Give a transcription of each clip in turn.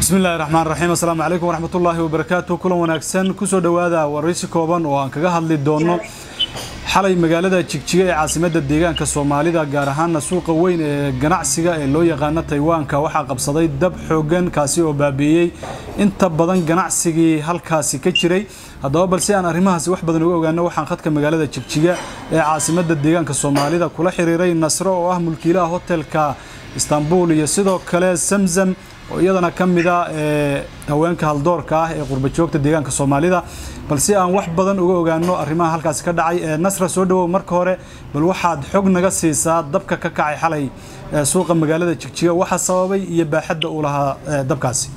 bismi illahi raxmaan raxiim assalaamu calaykum waraxmatullaahi wabarakaatu kulan wanaagsan kusoo dhowaada waraysi kooban oo aan kaga hadli doono xalay magaalada jigjiga ee caasimadda deegaanka soomaalida gaar ahaana suuqa weyn ee ganacsiga ee loo yaqaano taywaanka waxaa qabsaday dab xooggan kaasi oo baabi'iyey inta badan ganacsigii halkaasi ka jiray haddaba balse aan arrimahaasi wax badan uga ogaano waxaan khadka magaalada jigjiga ee caasimadda deegaanka soomaalida kula xiriiray nasro oo ah mulkiilaha hotelka istanbul iyo sidoo kale zamzam oo iyadana ka mid a ee haweenka haldoorka ah ee qurbajoogta deegaanka soomaalida balse aan wax badan uga ogaano arrimaha halkaasi ka dhacay ee nasra soo dhawow marka hore bal waxaad xog naga siisaa dabka ka kacay xalay ee suuqa magaalada jigjiga waxa sababay iyo baaxadda uu lahaa dabkaasi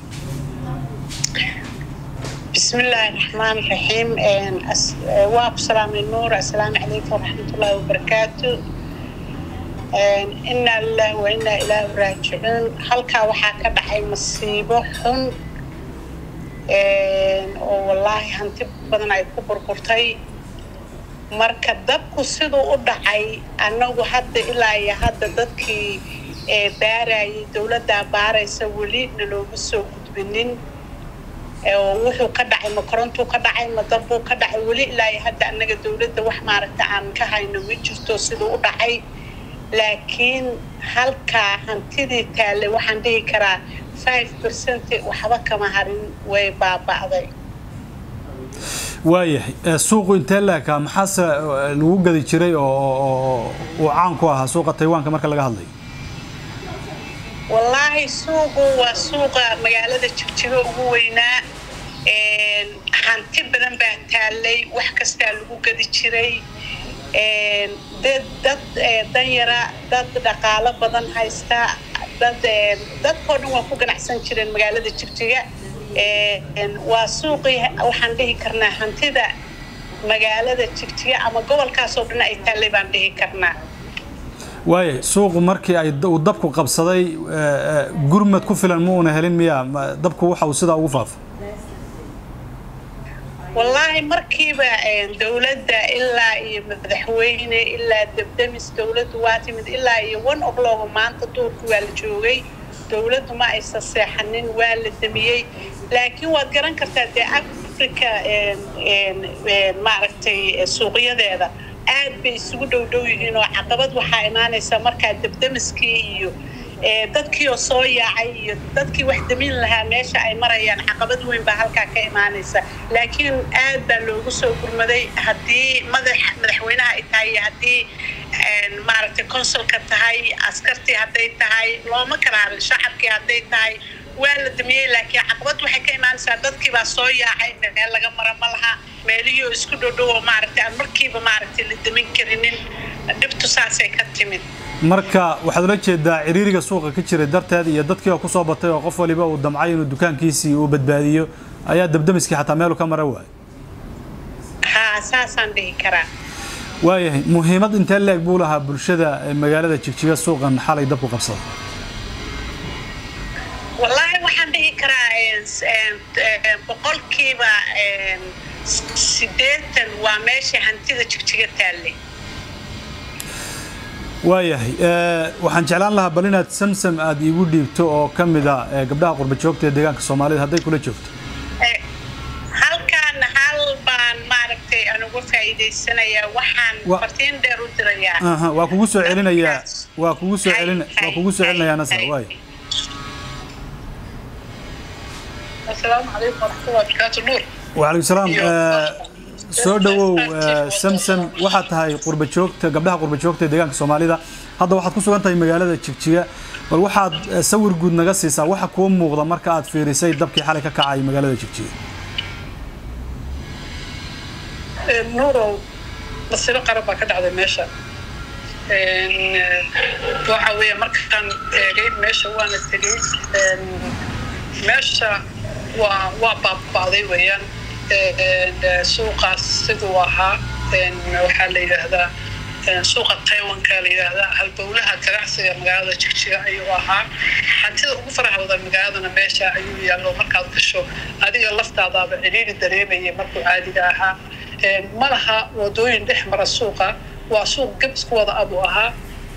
بسم الله الرحمن الرحيم واب سلام النور السلام عليكم ورحمة الله وبركاته إنا لله وإنا إليه راجعون halkaa waxaa ka dhacay masiibo xun oo wallaahi hanti badan ay ku burburtay marka dabku siduu u dhacay annagu hadda ilaa iyo hadda dadkii baarayay dowladdaa baaraysa weli nalooma soo gudbinin wuxuu ka dhacay ma korontuu ka dhacay ma dabbuu ka dhacay weli ilaa iyo hadda annaga dowladda wax maaragta aan ka hayno ma jirto siduu u dhacay laakiin halkaa hantidii taalle waxaan dhihi karaa five percent waxba kama harin way baaba'day waayahay suuqu intee leekaa maxaase lagu gadi jiray oo uu caan ku ahaa suuqa taywaanka marka laga hadlayo wallaahi suuqu waa suuqa magaalada jigjigo ugu weynaa hanti badan baa taallay wax kastaa lagu gadi jiray dad danyara dad dhaqaalo badan haysta dad dadkoo dhan waa ku ganacsan jireen magaalada jigjiga waa suuqii waxaan dhihi karnaa hantida magaalada jigjiga ama gobolkaasoo dhan ay taallay baan dhihi karnaa waaya suuqu markii ay uu dabku qabsaday gurmad ku filan ma uuna helin miya dabku waxa uu sidaa ugu faafo wallaahi markiiba dowladda ilaa iyo madaxweyne ilaa debdemis dowladdu waa timid ilaa iyo one o'clock maanta duurku waa la joogay dowladdu ma aysan seexanin waa la damiyey laakiin waad garan kartaa dee africa maaragtay suuqyadeeda aad bay isugu dhow dhow yihiin oo caqabad waxaa imaanaysa markaa debdemiskii iyo dadkii oo soo yaacay iyo dadkii wax damin lahaa meesha ay marayaan caqabad weyn baa halkaa ka imaanaysa laakiin aad baa loogu soo gurmaday haddii madax madaxweynaha ay tahay iyo haddii maaragtay consulka tahay askartii hadday tahay looma kala hadlin shacabkii hadday tahay waa la damiyey laakiin caqabad waxay ka imaanaysaa dadkii baa soo yaacay meel laga mara ma laha meelihii oo isku dhodhowo maaragtay aan markiiba maaragtay la damin karinin dhibtu saasay ka timid marka waxaad ula jeedaa ciriiriga suuqa ka jiray darteed iyo dadkii oo ku soo batay oo qof waliba uu damcay inuu dukaankiisii uu badbaadiyo ayaa dabdamiskii xataa meelu ka mara waay haa saasaan dhihi karaa waayahay muhiimad intee leeg buu lahaa bulshada magaalada jigjiga suuqan xalay dabku qabsada wallaahi waxaan dhihi karaa boqolkiiba siddeetan waa meesha hantida jigjiga taallay waayahay waxaan jeclaan lahaa bal inaad samsam aada iigu dhiibto oo ka mid a gabdhaha qurba joogta ee deegaanka soomaalida hadday kula joogto halkaan hal baan maaragtay aan uga faa'iidaysanayaa waxaan fartiin dheer u dirayaa waa kugu soo celinayaa waa kugu soo celin waa kugu soo celinayaa nasra waay asalaamu calaykum waraxmatullahi wabarakaatu nuur وعليكم السلام soo dhawow samsam waxaad tahay qurba joogta gabdhaha qurba joogta ee deegaanka soomaalida hadda waxaad ku sugan tahay magaalada jigjiga bal waxaad sawir guud naga siisaa waxa kuu muuqda marka aad fiirisay dabkii xalay ka kacay magaalada jigjiga nuurow masiiro qaran baa ka dhacday meesha waxa weeye markaan eegay meesha waana tegey meesha waa waa baaba'day weeyaan suuqaas siduu ahaa waxaa la yidhaahdaa suuqa taiwanka la yidhaahdaa halbowlaha ganacsiga magaalada jigjiga ayuu ahaa hantida ugu faraha badan magaaladana meesha ayuu yaallo markaad gasho adiga laftaadaaba ciriiri dareemayay markuu caadiga ahaa ma laha wadooyin dhex mara suuqa waa suuq gabisku wada abuu ahaa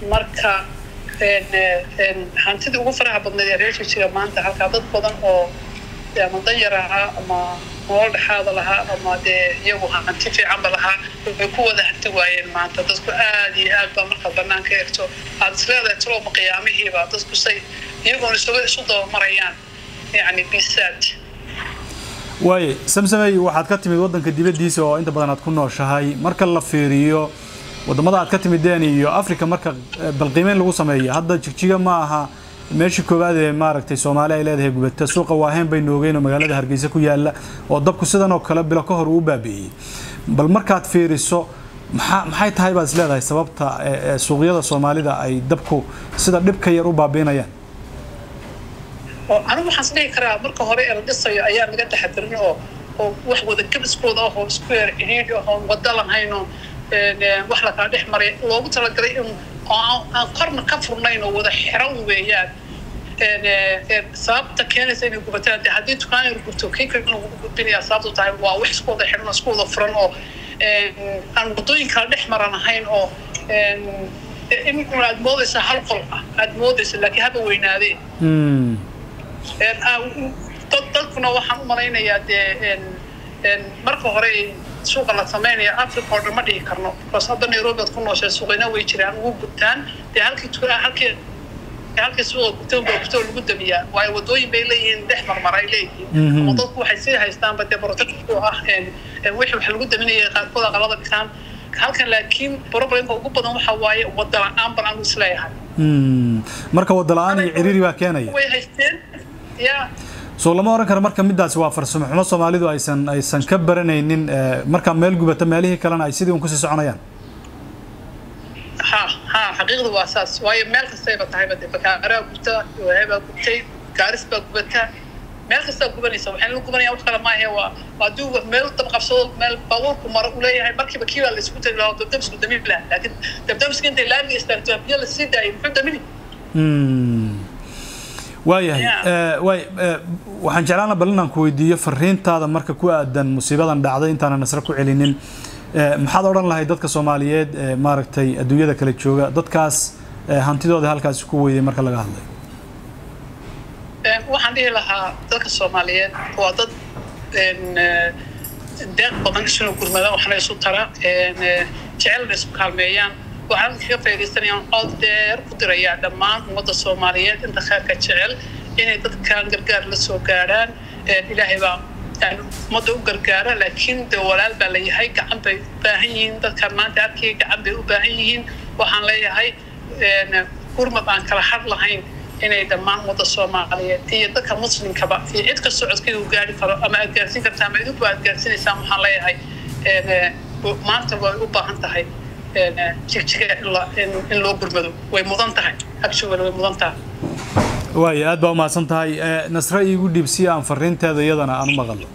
marka hantidii ugu faraha badnayd ee reer jigjiga maanta halkaa dad badan oo ama danyar ahaa ama nolol dhexaada lahaa ama dee iyagu hanti fiicanba lahaa way ku wada hanti waayeen maanta dadku aad iyo aad baa markaad banaanka eegto aad isleedahay talooma qiyaamihiiba dadku say iyagoon isuga isu dabamarayaan yacni bisaad waaye samsamey waxaad ka timid waddanka dibaddiisa oo inta badan aad ku nooshahay marka la fiiriyo waddamada aad ka timideen iyo africa marka balqiimeyn lagu sameeyo hadda jigjiga ma aha meeshii koowaad ee maaragtay soomaali ay leedahay gubata suuqa waaheen baynu ogeyn oo magaalada hargeysa ku yaala oo dabku sidan oo kale bilo ka hor uu baabi'iyey bal markaad fiiriso maxaa maxay tahay baad is leedahay sababta suuqyada soomaalida ay dabku sida dhibka yar u baabi'inayaan anigu waxaan is dhihi karaa marka hore ee la dhisayo ayaa laga taxadirin oo oo wax wada gabiskooda ah oo isku yar cidhiidhi ah oon wada lahayn oo wax lakala dhex maray loogu talagalay in aan korna ka furnayn oo wada xiran weeyaan sababta keenaysa inay gubataan de haddii dukaan yar gubto kii kale lagu gudbinaya sababtu tahay waa wax isku wada xiran oo isku wada furan oo aan wadooyin kala dhex maran ahayn oo iminkuna aad moodaysaa hal qol ah aad moodaysa laakiin haba weynaadeen dadkuna waxaan u malaynayaa dee marka hore suuqa la samaynaya africa oo dhan ma dhihi karno bas hadda nairobi aad ku nooshay suuqayna way jiraan ugu gubtaan dee halkii halkii halkii suuqa gubtay baa gubtay oo lagu damiyaa waayo wadooyin bay leeyihiin dhex marmar ay leeyihiin ama dadku waxay sii haystaanba dee protectku ah wixii wax lagu daminaya qaarkood aqalada dhigtaan halkan laakiin problemka ugu badan waxa waaye wada la-aan baan anu isleeyahay marka wada la-aan iyo ciriiri baa keenaya way haysteen ya soo lama oran karo marka midaasi waa farsamo xumo soomaalidu aysan aysan ka baranaynin markaa meel gubata meelihii kalena ay sidii un kusii soconayaan ha ha xaqiiqdu waa saas waayo meel kastayba tahayba de bakaaraa gubta waabaa gubtay gaaris baa gubata meel kastaa gubanaysa waxaan la gubanaya wax kale maahe waa hadduu meel dab qabsado meel baabuurku maro uu leeyahay markiiba kii baa la isku tagi lahaa dabdabisku damin lahaa laakiin dabdabiska intay laamiga istaagto biyo la sii daayay muxuu damini waayahay waay waxaan jeclaana bal inaan ku weydiiyo fariintaada marka ku aadan musiibadan dhacday intaana nasre ku celinin maxaad odhan lahay dadka soomaaliyeed maaragtay adduunyada kala jooga dadkaas hantidooda halkaasi ku weydey marka laga hadlay waxaan dhihi lahaa dadka soomaaliyeed waa dad deeq badan isuna gurmada waxna isu tara jecelna isku kaalmeeyaan waxaan kaga faaidaysanayaan cod dheer ku dirayaa dhammaan ummadda soomaaliyeed inta khayrka jecel inay dadkan gargaar la soo gaadhaan ilaahay baa ummadda u gargaara laakiin de walaal baa layahay gacan bay u baahan yihiin dadkan maanta arkaya gacan bay u baahan yihiin waxaan leeyahay gurmad aan kala had lahayn inay dhammaan ummadda soomaaliyeed iyo dadka muslimkaba iyo cid kastoo codkayga u gaari karo ama aad gaarsiin kartaa ama idinku aad gaarsiinaysaan waxaan leeyahay maanta way u baahan tahay jigjiga in loo gurmado way mudan tahay actually way mudan tahay waaya aad baa umahadsan tahay nasre iigu dhiib si aan fariinteeda iyadana aan u maqalno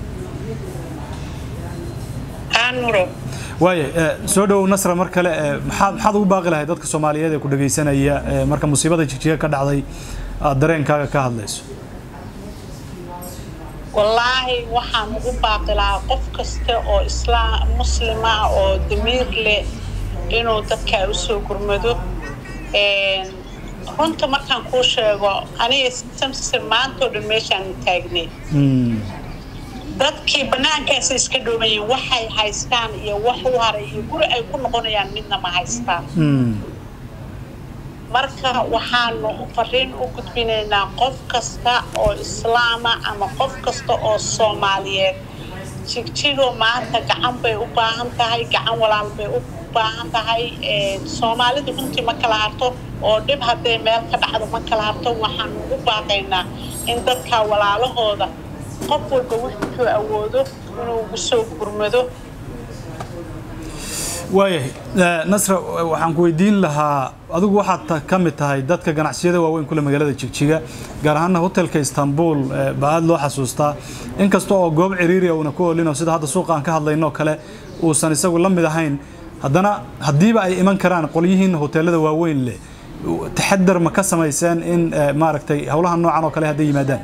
aanuro waaya soo dhowow nasra mar kale maxaad maxaad ugu baaqi lahay dadka soomaaliyeed ee ku dhagaysanaya marka musiibada jigjiga ka dhacday aad dareenkaaga ka hadlayso wallaahi waxaan ugu baaqi lahaa qof kasta oo islaam muslima oo damiir leh inuu dadkaa usoo gurmado runta markaan kuu sheego aniga samse maantoo dhan meeshaan taagnay dadkii bannaankaasa iska dhoomayiin waxay haystaan iyo wax u haray iyo guri ay ku noqonayaan midna ma haystaan marka waxaanu fariin u gudbinaynaa qof kasta oo islaama ama qof kasta oo soomaaliyeed jigjigo maanta gacan bay u baahan tahay gacan walaal bay u baahan tahay soomaalidu runtii ma kala harto oo dhib hadday meel ka dhacdo ma kala harto waxaanu ugu baaqaynaa in dadka walaalahooda qof walba wuxuu awoodo inuu ugu soo gurmado waayahay nasra waxaan ku weydiin lahaa adigu waxaad ka mid tahay dadka ganacsiyada waaweyn kule magaalada jigjiga gaar ahaana hotelka istanbul baa aada loo xasuustaa inkasta oo goob ciriiriya uuna ku olino sida hadda suuqa aan ka hadlayno kale uusan isagu la mid ahayn haddana haddiiba ay iman karaan qolyihiin hoteelada waaweyn leh taxadar ma ka samayseen in maaragtay howlaha noocan oo kale hadday yimaadaan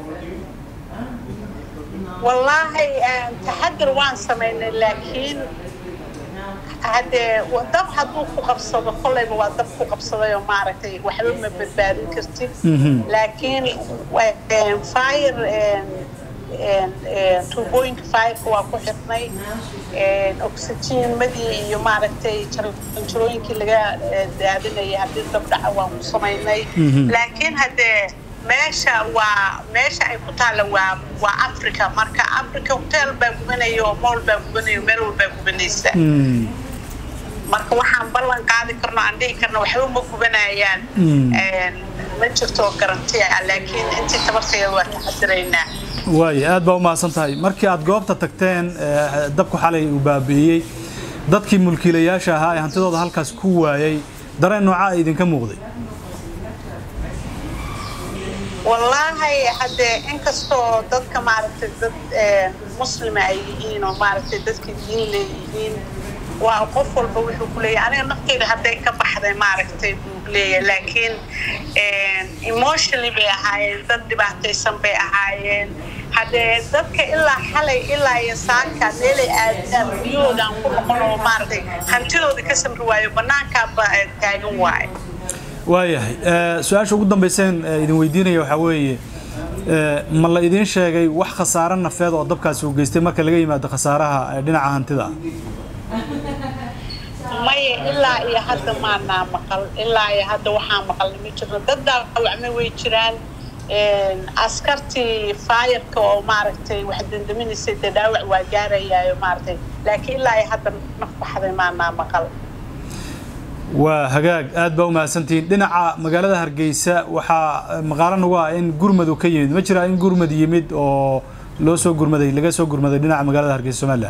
wallaahi taxadar waan samaynay laakiin haddee dab hadduu ku qabsado kolleyba waa dab ku qabsadayoo maaragtay waxba ma badbaadin kartid laakiin fire tuubooyinka fireka waa ku xirnay oxygenmadii iyo maaragtay jarooyinkii laga daadinayay haddii dabdhaca waan ku samaynay laakiin haddee meesha waa meesha ay ku taalla waa waa africa marka africa hotel baa gubanaya oo mool baa gubanaya meel walbaa gubanaysa marka waxaan ballan qaadi karno aan dhihi karno waxba ma gubanayaan ma jirto garanti ah laakiin intii tabarteeda waa taxadiraynaa waaya aad baa u mahadsan tahay markii aad goobta tagteen dabku xalay uu baabi'iyey dadkii mulkiilayaasha ahaa ee hantidooda halkaas ku waayay dareen noocaa idinka muuqday wallaahi haddee inkastoo dadka maaragtay dad muslima ay yihiin oo maaragtay dadka diin leeyihiin waa qof walba wuxuu ku leeyahay aniga nafteyda hadday ka baxday maaragtay buu leeyahay laakiin emotionally bay ahaayeen dad dhibaataysan bay ahaayeen haddee dadka ilaa xalay ilaa iyo saaka meelay aadaan guryahooda aan ku noqon oo maaragtay hantidooda ka samri waayo bannaankaaba taagan waayo waayahay su-aasha ugu dambayseen idin weydiinaya waxaa weeye ma la idiin sheegay wax khasaare nafeed oo dabkaasi uu geystay marka laga yimaado khasaaraha dhinaca hantida maya ilaa iyo hadda maanaa maqal ilaa iyo hadda waxaa maqalna ma jirno dad dhaawacma way jiraan askartii faayarka oo maaragtay wax dandaminaysay dee dhaawac waa gaarayaayo maaragtay laakiin ilaa iyo hadda naf baxday maanaa maqal waa hagaag aad baa u mahadsantihiin dhinaca magaalada hargeysa waxaa maqaalo nagu ah in gurmad uu ka yimid ma jiraa in gurmad yimid oo loo soo gurmaday laga soo gurmaday dhinaca magaalada hargeysa somalilan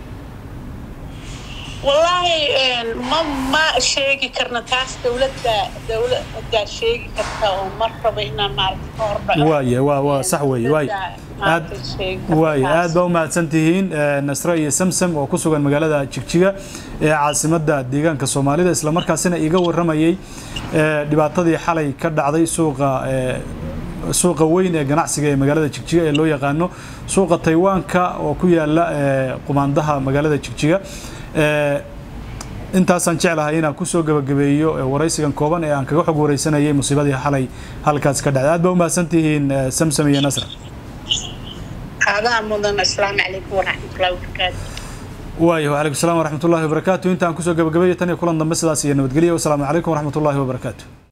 wallaahi ma ma sheegi karna taas dawladda dawladdaa sheegi karta oo mar raba inaan maaragta ka hordhaco waaya waa waa sax weeye waay aad waaya aad baa u mahadsan tihiin nasre iyo samsam oo ku sugan magaalada jigjiga ee caasimadda deegaanka soomaalida isla markaasina iga warramayay dhibaatadii xalay ka dhacday suuqa suuqa weyn ee ganacsiga ee magaalada jigjiga ee loo yaqaano suuqa taywaanka oo ku yaala qumaandaha magaalada jigjiga intaasaan jeclahay inaan kusoo gabagabeeyo waraysigan kooban ee aan kaga xog wareysanayay musiibadii xalay halkaas ka dhacday aad baa u mahadsan tihiin samsam iyo nasra adaa mudan asalaamu calaykum waraxmatullahi wabarakaatu waayo wacalaykum salaam waraxmatullahi wabarakaatu intaan kusoo gabagabeeyo tan iyo kulan dambe sidaas iyo nabadgelyo wasalaamu calaykum waraxmatullahi wabarakaatu